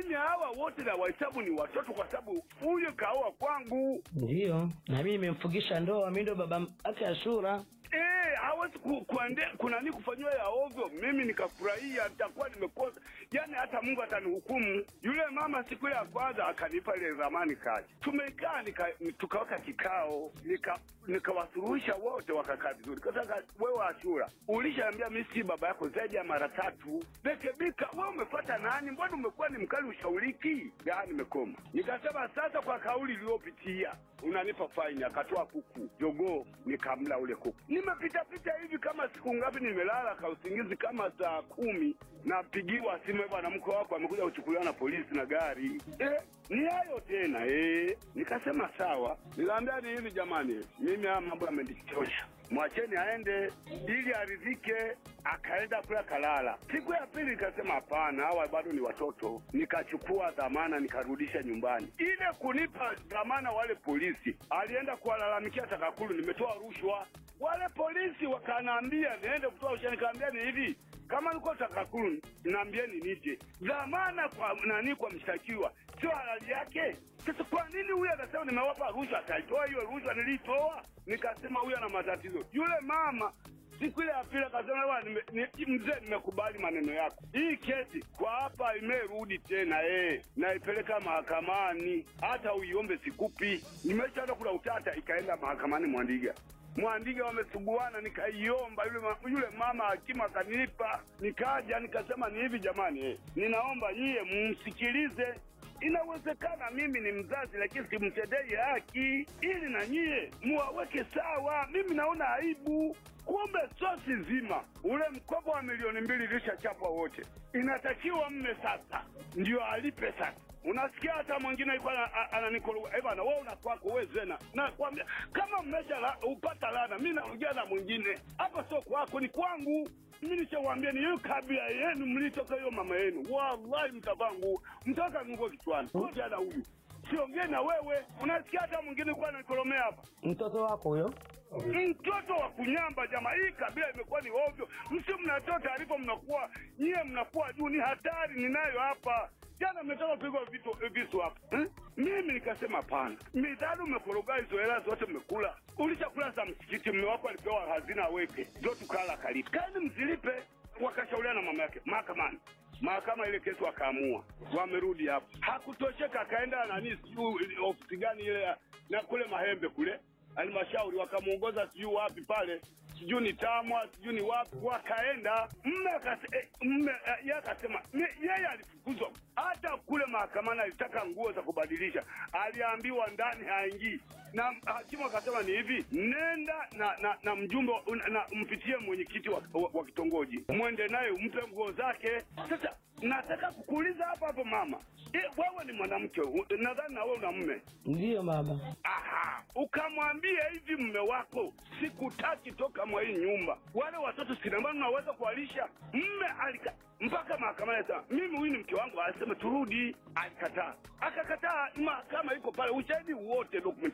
mimi hawa wote na wahesabu ni watoto, kwa sababu huyu kaoa kwangu. Ndiyo, na mimi nimemfugisha ndoa, mimi ndo baba yake Ashura. Eh, hawezi ku, kuende, kunani kufanyiwa ya ovyo, mimi nikafurahia, nitakuwa nimekosa. Yani hata Mungu atanihukumu. Yule mama siku ya kwanza akanipa ile zamani kazi, tumekaa nika, tukaweka kikao, nika nikawasuluhisha wote, wakakaa vizuri. Kasaka wewe Ashura, ulishaambia mimi si baba yako zaidi ya mara tatu. Rekebika, wewe umefuata nani? Mbona umekuwa ni mkali ushauriki? Ya, nimekoma. Nikasema sasa, kwa kauli iliyopitia unanipa faini. Akatoa kuku jogoo, nikamla ule kuku. Nimepita pita hivi kama siku ngapi, nimelala ka usingizi kama saa kumi, napigiwa simu, bwana, mke wako amekuja kuchukuliwa na polisi na gari. Eh, ni hayo tena eh. Nikasema sawa, nikaambia ni hivi jamani, mimi haya mambo yamenichosha mwacheni aende ili aridhike. Akaenda kule akalala. Siku ya pili nikasema hapana, hawa bado ni watoto. Nikachukua dhamana nikarudisha nyumbani. Ile kunipa dhamana wale polisi, alienda kuwalalamikia TAKUKURU, nimetoa rushwa. Wale polisi wakanaambia niende kutoa rushwa, nikaambia ni hivi kama niko TAKUKURU naambieni nije. Dhamana kwa nani? Kwa mshtakiwa sio halali yake. Sasa kwa nini huyu akasema nimewapa rushwa? Akaitoa hiyo rushwa nilitoa, nikasema huyu ana matatizo. Yule mama siku ile ya pili akasema bwana, nime- ni- mzee, nimekubali maneno yako. Hii kesi kwa hapa imerudi tena eh, naipeleka mahakamani, hata uiombe sikupi. Nimeshaenda kula utata, ikaenda mahakamani Mwandiga. Mwandiga wamesuguana, nikaiomba yule, ma, yule mama hakimu akanipa, nikaja nikasema ni hivi jamani, eh, ninaomba nyie msikilize Inawezekana mimi ni mzazi lakini simtendei haki, ili na nyie muwaweke sawa. Mimi naona aibu. Kumbe sosi zima ule mkopo wa milioni mbili ilishachapwa wote, inatakiwa mme sasa ndio alipe sasa. Unasikia hata mwingine yuko ana- a- ananikoroga, eh bana, wewe una kwako wewe zena. Nakwambia kama mmesha la, upata lana, mimi naongea na mwingine hapa, sio kwako, ni kwangu. Mimi nishawaambia ni hiyo kabila yenu mlitoka hiyo mama yenu, wallahi mtavaa nguo, mtaka nguo kichwani. Ngoja na huyu siongee na wewe. Unasikia hata mwingine kwa anakolomea hapa Mtoto wako huyo? mtoto wa kunyamba jamaa, hii kabila imekuwa ni ovyo. Msio mnatoa taarifa, mnakuwa nyie, mnakuwa juu. Ni hatari ninayo hapa. Jana mmetoka kupigwa vitu visu hapa eh? Mimi nikasema hapana, midhali umekoroga hizo hela zote mmekula, ulishakula za msikiti. Mme wako alipewa hazina aweke, ndio tukala kalipa, kazi mzilipe. Wakashauriana na mama yake mahakamani mahakama ile kesi wakaamua, wamerudi hapo. Hakutosheka, akaenda nani, sijui ofisi gani ile ya- na kule Mahembe kule halmashauri, wakamwongoza sijui wapi pale, sijui ni Tamwa, sijui ni wapi, wakaenda mme akase- eh, mme eh, yeye akasema ye- yeye alifukuzwa hata kule mahakamani, alitaka nguo za kubadilisha, aliambiwa ndani haingii na hakimu akasema ni hivi, nenda na na, na mjumbe wa- na, na mpitie mwenyekiti wa, wa, wa kitongoji, mwende naye umpe nguo zake. Sasa nataka kukuuliza hapo hapo mama, e, wewe ni mwanamke, u- nadhani na wewe una mme Ndiyo baba. Aha, ukamwambia hivi mme wako, sikutaki toka mwa hii nyumba, wale watoto sinambano naweza kuwalisha. Mme alika mpaka mahakamani asema mimi huyu ni mke wangu, asema turudi. Alikataa, akakataa. Mahakama iko pale, ushahidi wote, dokumenti